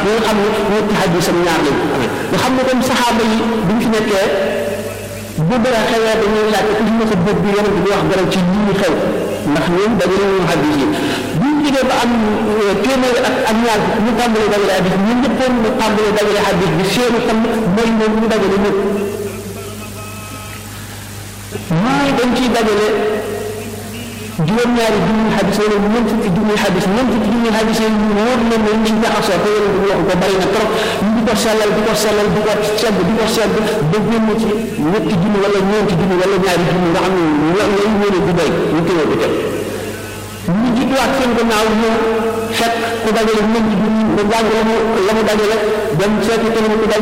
ñi nga xam ne ñetti xadisam ñaar lañ amee nga xam ne comme saxaaba yi bu ñu fi nekkee bu dara xewee dañuy laaj ku ci mos a bëgg bi yonent bi wax dara ci lii xew ndax ñoom dajale ñu xadis yi bu ñu jógee ba am téeméer ak ak ñaar ñu tàmbalee dajale xadis ñu ñëppoon ñu tàmbalee dajale xadis bi seenu tam mooy moom ñu dajale ñëpp mooy dañ ciy dajale juróom-ñaari junni xadis wala ñeent fukki junni xadis ñeent fukki junni xadis yi ñu wóor na ne ñu jaxasoo te yéen a wax ko bari na trop ñu di ko sellal di ko sellal di ko segg di ko segg ba génn ci ñetti junni wala ñeenti junni wala ñaari junni nga xam ne la lañ mën a du doy ñu téye ko teg ñu jiituwaat seen gannaaw ñëw fekk ku dajale ñeenti junni nga jàng la mu la mu dajale dem seeti keneen ku dajale